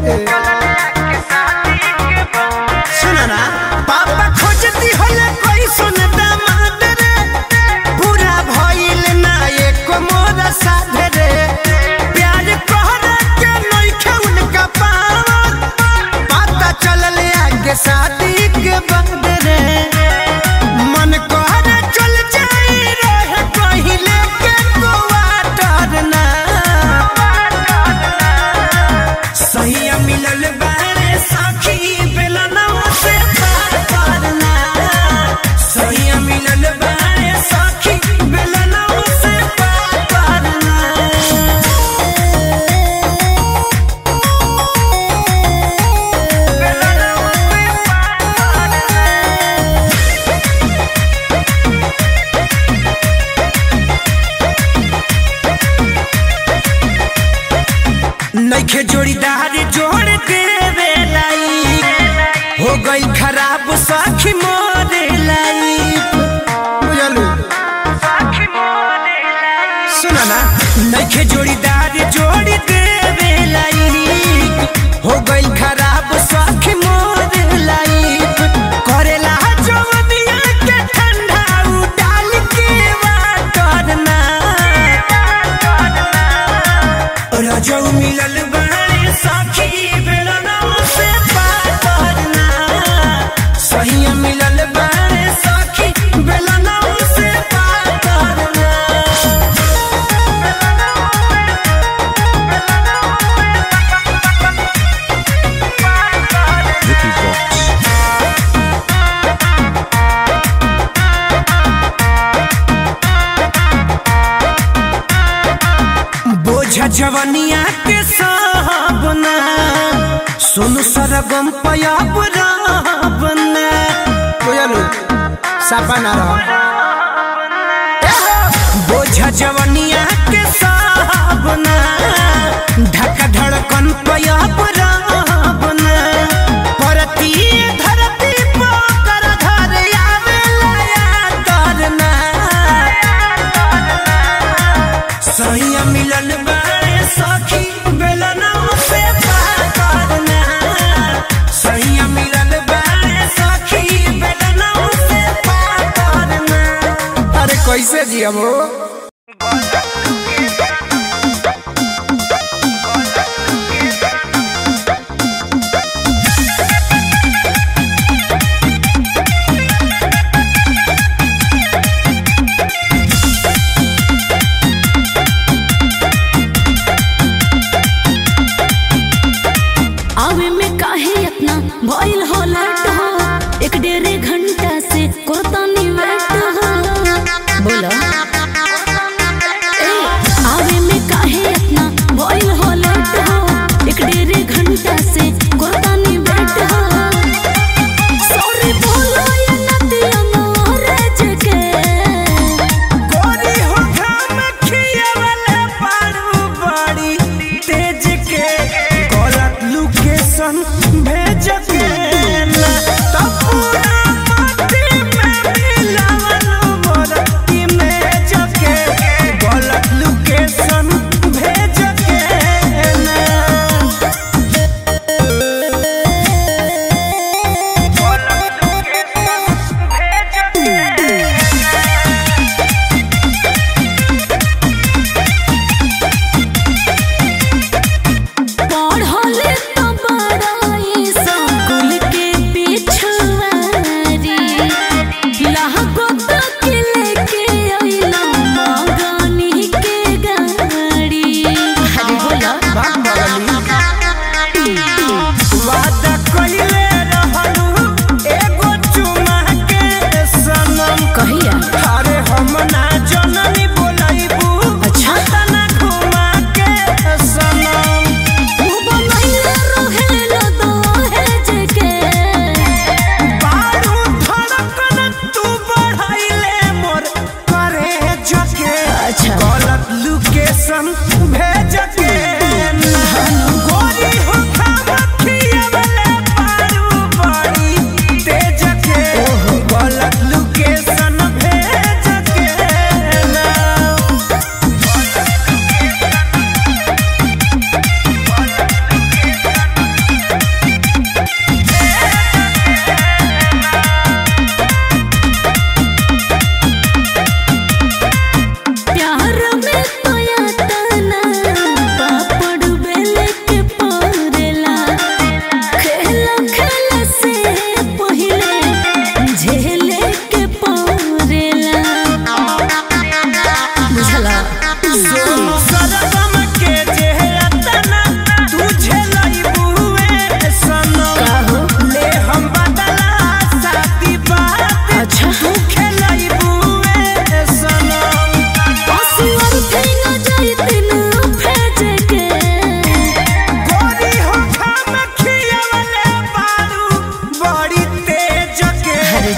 सुना ना पापा खोजती होले कोई सुन दामाद रे पूरा भइल ना एको मोरा साध रे प्यार कहरा के नइखे उनका पावत पता चलल आगे शादी के बाद रे मन कहरा चल जाई रहे पहिले के क्वार्टर ना सहिया मिलल बारे साखी बेलना से पार करना सहिया मिलल बारे साखी बेलना से पार करना नइखे जोड़ीदार जोड़ देवे लाई हो गई खराब साखी मोरे लाई बुझलू सुना ना नइखे जोड़ीदार जोड़ देवे लाई हो गई खराब साखी मोरे लाई करेला जवनिया के ठंडा उ डाल के वाटर ना रजौ मिलल बारे साखी बेलना से पार करना सही मिलल बारे साखी बेलना से पार करना बोझ जवनिया के साबना सुनु सरगम पयाब राबना बुझलू सपना रह बोझ जवनिया के साबना ढक धड़कन पयाब राबना परती धरती पोकर धर आवे लया करना सैया मिलन बारे सखी बेलना से पार करना सैया मिलन बारे सखी बेलना से पार करना अरे कैसे जियम हो आवे में काहे इतना भइल हो लेट हो एक डेढ़ घंटा से कोतानी वेट हो बोलो ए आवे में काहे इतना भइल हो लेट हो एक डेढ़ घंटा से कोतानी वेट हो सॉरी बोलो ये नदिया मोरे जके गोरी हो घाम खियावले पारू बड़ी तेज के गलत लोकेशन भेज के ना तब पूरा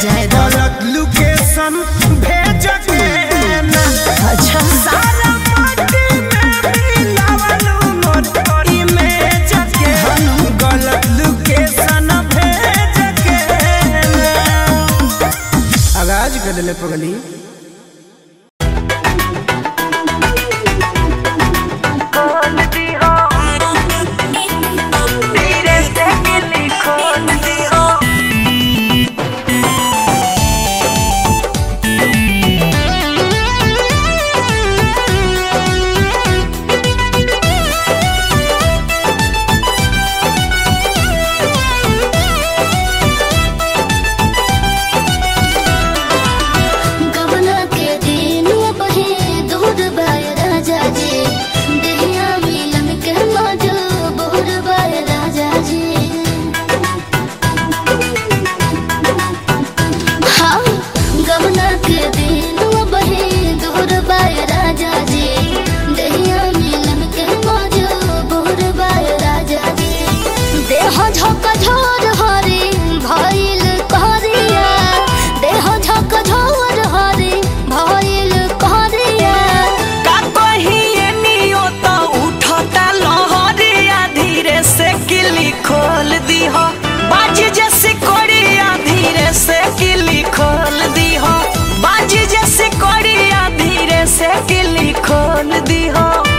जाए दो गलत लोकेशन भेज के ना अच्छा सारा माटी में मिलावलू मोर इमेज के गलत लोकेशन भेज के ना आगाज कर ले पगली गबना के दिन बहे दूध बाय राजा जी देहिया मिलन के मजो बोर बाय राजा जी हाँ गबना के दिन बहे दूध बाय राजा जी देहिया मिलन के मजो बोर बाय राजा जी देह झक झोर हरी भइल कहरिया देह झक झोर हरी भइल कहरिया का कहिए नियो तो उठता लहरिया धीरे से किली खोल दीह बाजी जैसे कोड़िया धीरे से किली खोल दीह बाजी जैसे कोड़िया धीरे से किली खोल दीह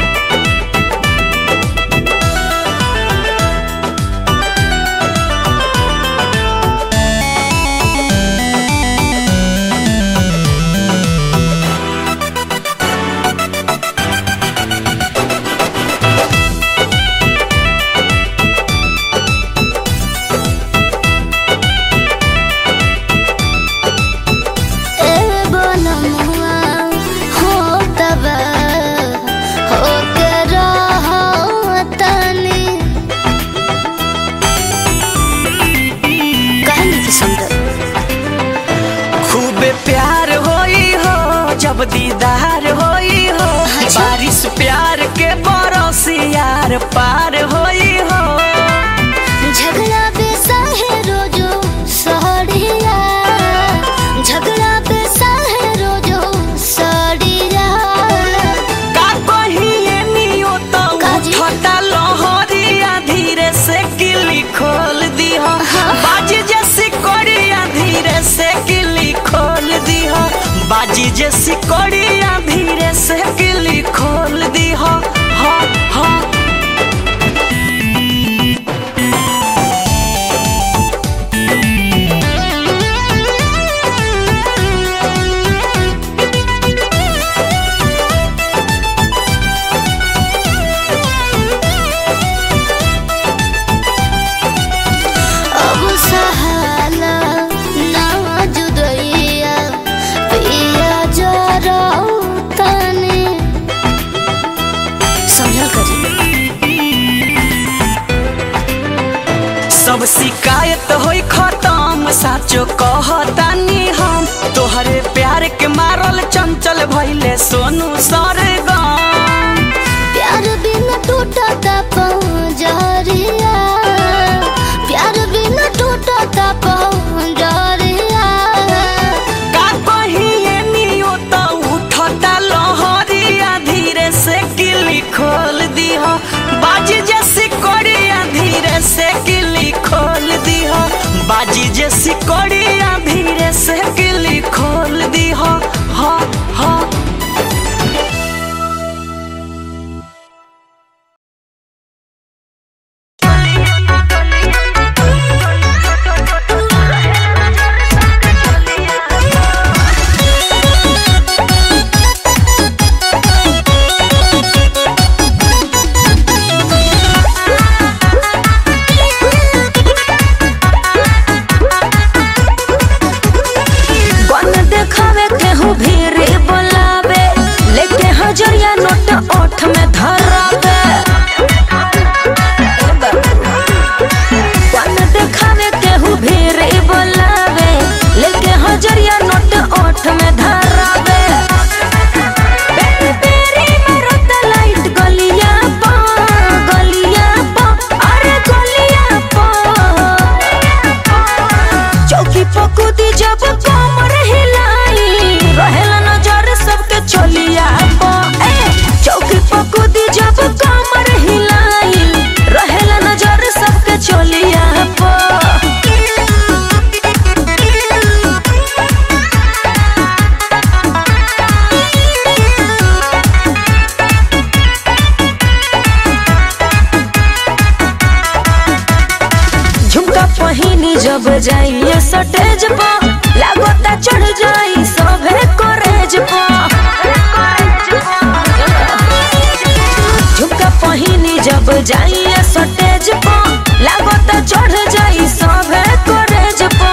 ए बनमुआ हो तब हो के रहतनी कहनी की समझ खूब प्यार होई हो जब दीदार होई हो बारिश प्यार के बरस यार पार होई हो झगड़ा बेसा है रोजो सहरिया झगड़ा बेसा है रोजो सहरिया का कहिए नियो तो काजी? उठता लहरिया धीरे से किली खोल दीह बाजी जैसी कोड़िया धीरे से किली खोल दीह बाजी जैसी कोड़िया धीरे से किली खोल दीह हा हा अब सहाला ना जुदैया पिया जरा तने समझल करी सब शिकायत होई खत्म साचो कहतानी हम तोहरे प्यार के मारल चंचल भइले सोनू सरगम प्यार बिना टूटता पंजरिया प्यार बिना टूटता पंजरिया का कहिए नियो तो उठता लहरिया धीरे से किली खोल दीह बाजी जैसी कोड़िया धीरे से किली खोल दीह बाजी जैसी कोड़िया धीरे से पकुदी जब कमर हिलाई रहेला नजर सबके चलिया पो ए चौकी पकुदी जब कमर हिलाई रहेला नजर सबके चलिया पो झुमका पहिनी जब जाइए सटेज पा लागोता चढ़ जाई सभे करेज पा झुमका पहिनी जब जाइए सटेज पा लागोता चढ़ जाई सभे करेज पा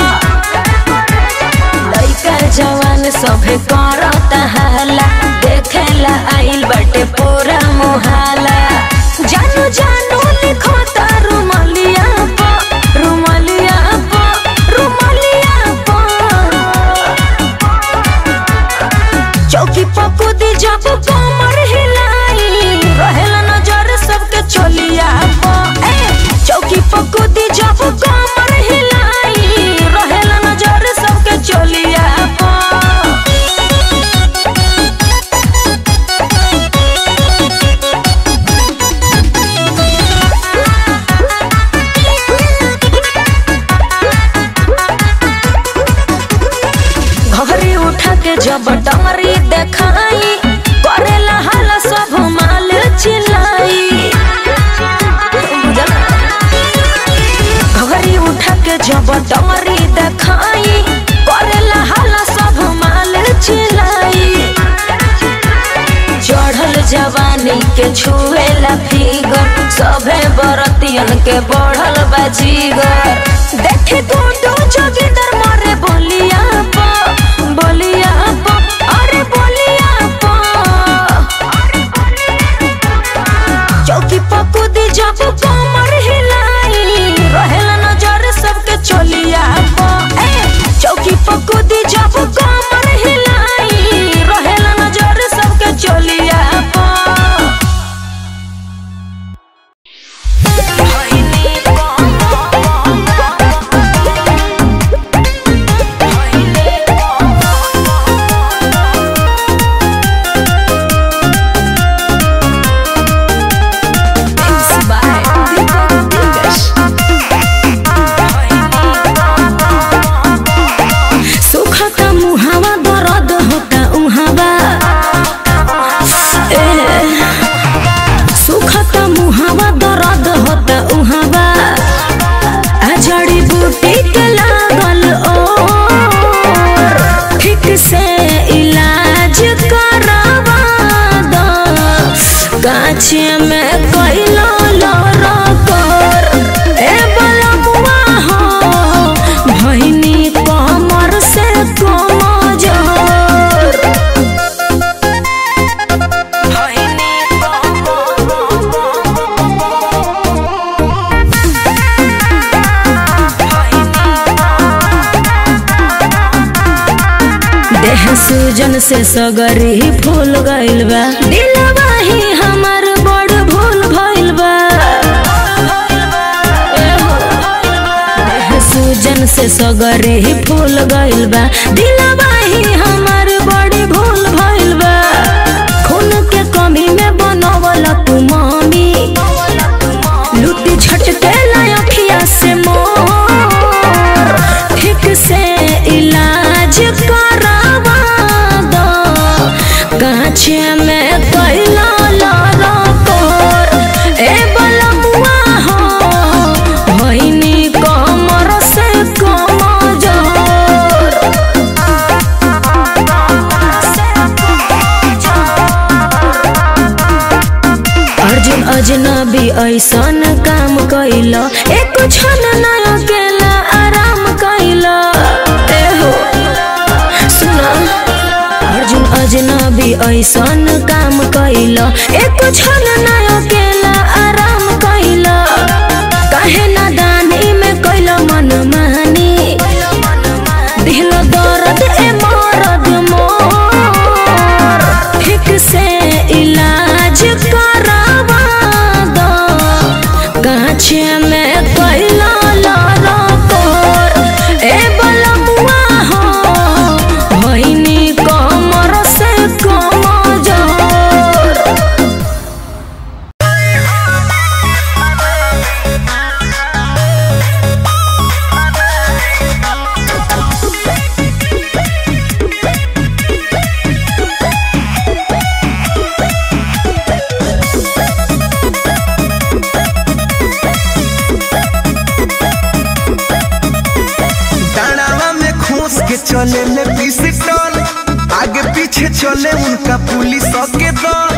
लइका जवान सभे करता हाला देखेला आइल बाटे पूरा मोहाला जानू जानू लिखो तारू मलिया पा रुमलिया पा रुमलिया पा चौकी पकुदी जब कमर हिलाई रहेला नजर सबके चलिया पा ए चौकी पकुदी जब कमर हिलाई रहेला नजर सबके चलिया पा घरी उठा के जब डमरी देखाई करेला हाला सब माल चिल्लाई घरी उठा के जब डमरी देखाई करेला हाला सब माल चिल्लाई चढ़ल जवानी के छुएला फिगर सभे बरतियन के बढ़ल बाजीगर देखे गुंडू जोगिंदर मारे बोलिया पा बोलिया पा अरे बोलिया पा चौकी पकुदी जब कमर हिलाई रहेला नजर सबके चलिया पा ए चौकी पकुदी जब कमर हिलाई रहेला नजर सबके चलिया पा सुखता मुहावा दर्द होता उहावा ए, सुखता मुहावा दर्द होता उहावा आ जड़ी बूटी के लागल और ठीक से इलाज करवा दो गाछे में कैलो लड़ कर ए बलमुआ हो भैनी कमर से कमजोर भैनी देह सूजन से सगरी फूल गइल बा दिलवा ही हमर बड़ भूल भइल बा देह सूजन से सगरी फूल गइल बा दिलवा ही हमर बड़ी भूल भइल बा खून के कमी में बनवल तू मम्मी लुटी झटके अखिया से मोर ठीक से इलाज करवा दो गाछे में कैला लड़ कोर ए बलमुआ हो भैनी कमर से कमजोर अर्जुन अजनबी ऐसन काम कैल एक क्षण न अकेला आराम कैल एहो सुन अर्जुन अजनबी ऐसन काम कैल एक क्षण न अकेला आराम कैल काहे नादानी में कैल मन मानी दिल दर्द ए मरद मोर ठीक से इलाज करवा दो गाछे में कैला लड़ कोर ए बलमुआ चले ले पिस्टल आगे पीछे चले उनका पुलिस के दल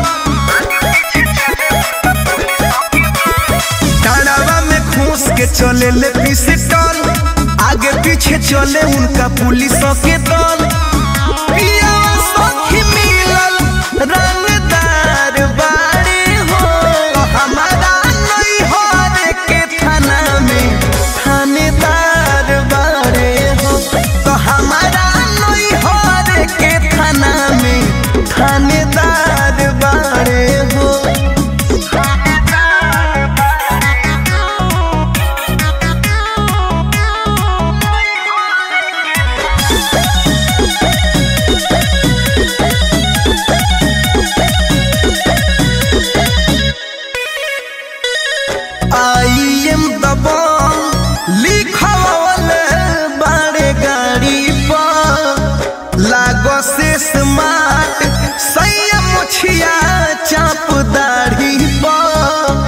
डाढ़ावा में घूस के चले ले पिस्टल आगे पीछे चले उनका पुलिस के दल पियावा सखी मिलल रंगदार बाड़ी हो हमारा नैहर के थाना में थानेदार बाड़े हो तो हमारा नैहर के थाना में थानेदार बाड़े हो आई एम दबंग लिखल बाड़े गाड़ी पर लागो से स्मार्ट सैया मुछिया चाप दाढ़ी पर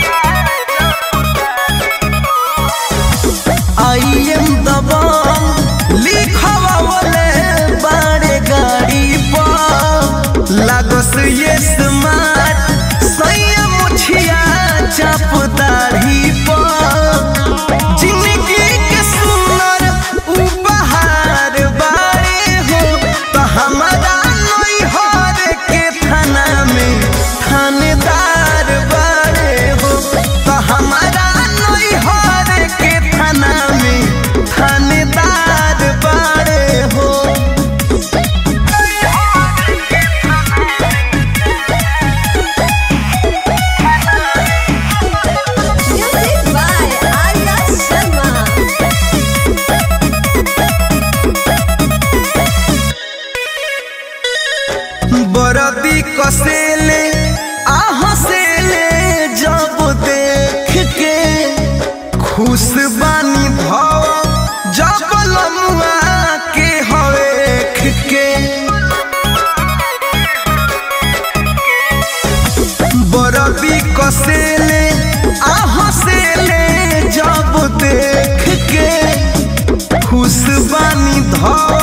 आई एम दबंग लिखल बाड़े गाड़ी पर लागो से ये स्मार्ट सैया मुछिया चाप दाढ़ी पर जिंदगी के सुंदर उपहार बारे हो तो हमारा नैहर के थाना में थानेदार बारे हो तो हमारा नैहर के थाना में थानेदार बारे हो Music by Arya Sharma. बरदी कसेले आहसेले जब देख के खुश बानी भव जब लमुआ के हवेख के बरदी कसेले आहसेले जब देख के खुश बानी धव